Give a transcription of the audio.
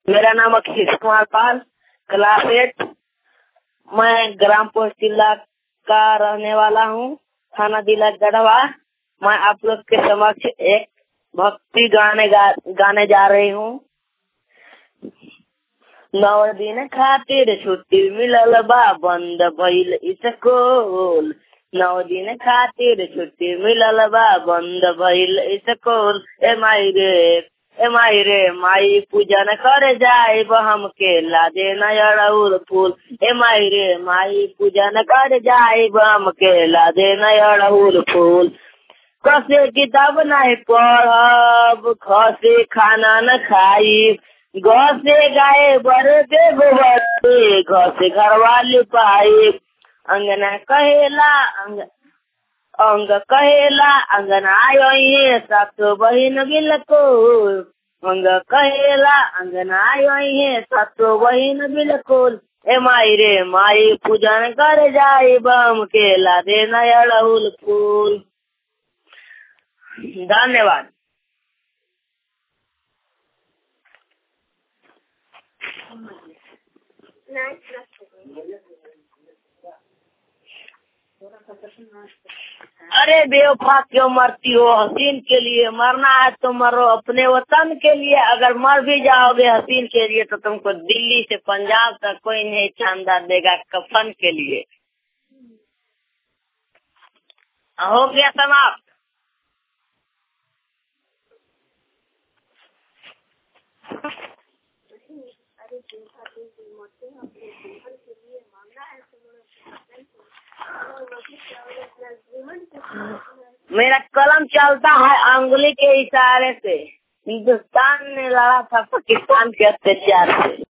मेरा नाम Akhilesh Kumar Pal class eight मैं ग्राम पोस्ट जिला का रहने वाला हूँ थाना जिला गढ़वा मैं आप लोग के समक्ष एक भक्ति गाने गा, गाने जा रही हूँ नौ दिन खातिर छुट्टी मिलल बा बंद भइल स्कूल नौ दिन खातिर छुट्टी मिलल बा बंद भइल स्कूल ए माई रे ए माई रे माई पूजन करे जाए हमके लादे नयड़उल फूल ए माई रे माई पूजन करे जाए हमके लादे नयड़उल फूल कसे किताब नहीं पढ़ब खसे खाना न खाई घसे गाय बड़े दे गोबर घसे घर वाली पाई अंगना कहेला अंग अंग कहेला अंगना आयो सातो बहिन बिलको अंग कहेला अंगना आयो सातो बहिन बिलकुल ए माई रे माई पूजन कर जाए बम के ला दे नयड़उल फूल धन्यवाद अरे बेवफा क्यों मरती हो हसीन के लिए मरना है तो मरो अपने वतन के लिए अगर मर भी जाओगे हसीन के लिए तो तुमको दिल्ली से पंजाब तक कोई नहीं चांदा देगा कफन के लिए हो गया समाप्त मेरा कलम चलता है अंगुली के इशारे से हिंदुस्तान ने लड़ा था पाकिस्तान के अत्याचार से